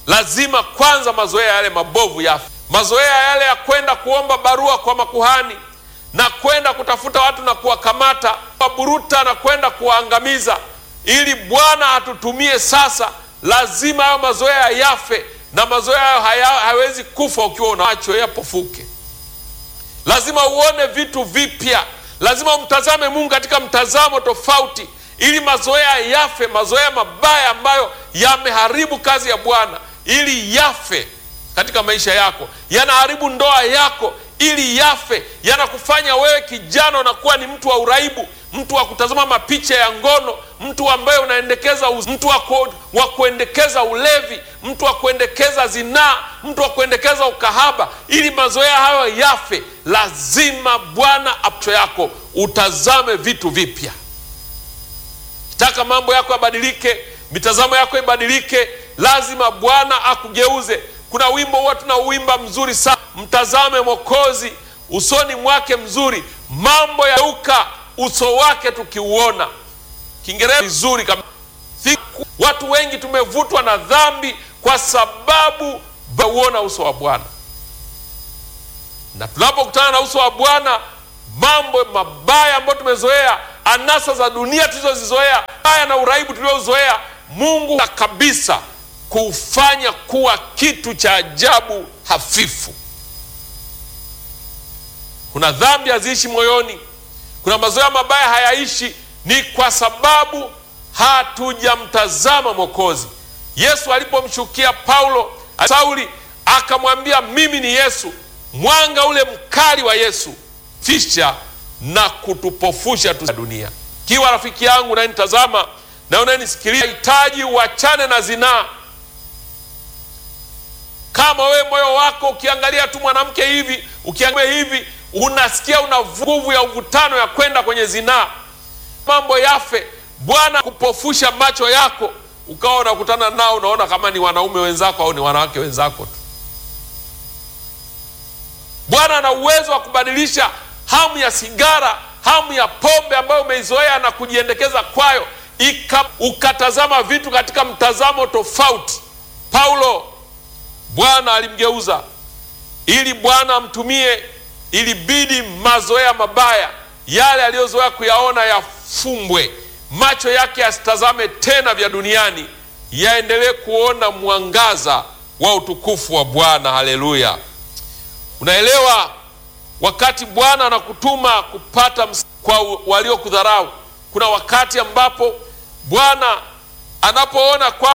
lazima kwanza mazoea yale mabovu yafe. Mazoea yale ya kwenda kuomba barua kwa makuhani na kwenda kutafuta watu na kuwakamata, kuwaburuta na kwenda kuwaangamiza, ili Bwana atutumie sasa. Lazima hayo mazoea yafe, na mazoea hayo haya, hayawezi kufa ukiwa unacho yapofuke. Lazima uone vitu vipya, lazima umtazame Mungu katika mtazamo tofauti, ili mazoea yafe, mazoea mabaya ambayo yameharibu kazi ya Bwana ili yafe katika maisha yako, yanaharibu ndoa yako ili yafe, yanakufanya wewe kijana unakuwa ni mtu wa uraibu, mtu wa kutazama mapicha ya ngono, mtu ambaye unaendekeza, mtu wa, ku, wa kuendekeza ulevi, mtu wa kuendekeza zinaa, mtu wa kuendekeza ukahaba. Ili mazoea hayo yafe, lazima Bwana acho yako utazame vitu vipya. Kitaka mambo yako yabadilike, mitazamo yako ibadilike, lazima Bwana akugeuze. Kuna wimbo huwa tunauimba mzuri sana, mtazame Mwokozi usoni mwake mzuri, mambo yauka uso wake tukiuona. Kiingereza vizuri kama watu wengi tumevutwa na dhambi kwa sababu bauona uso wa Bwana, na tunapokutana na uso wa Bwana, mambo mabaya ambayo tumezoea, anasa za dunia tulizozizoea, haya na uraibu tuliozoea, Mungu kabisa kufanya kuwa kitu cha ajabu hafifu. Kuna dhambi haziishi moyoni, kuna mazoea mabaya hayaishi, ni kwa sababu hatujamtazama Mwokozi. Yesu alipomshukia Paulo, Sauli akamwambia mimi ni Yesu, mwanga ule mkali wa Yesu fisha na kutupofusha tu dunia. Kiwa rafiki yangu unanitazama na unanisikiliza, hitaji uachane na zinaa kama wewe moyo wako ukiangalia tu mwanamke hivi, ukiangalia hivi, unasikia una nguvu ya uvutano ya kwenda kwenye zinaa, mambo yafe. Bwana kupofusha macho yako, ukawa unakutana nao, unaona kama ni wanaume wenzako au ni wanawake wenzako tu. Bwana ana uwezo wa kubadilisha hamu ya sigara, hamu ya pombe ambayo umeizoea na kujiendekeza kwayo, ika ukatazama vitu katika mtazamo tofauti. Paulo Bwana alimgeuza ili Bwana amtumie, ilibidi mazoea mabaya yale aliyozoea kuyaona yafumbwe, macho yake yasitazame tena vya duniani, yaendelee kuona mwangaza wa utukufu wa Bwana. Haleluya! Unaelewa, wakati Bwana anakutuma kupata kwa waliokudharau, kuna wakati ambapo Bwana anapoona kwa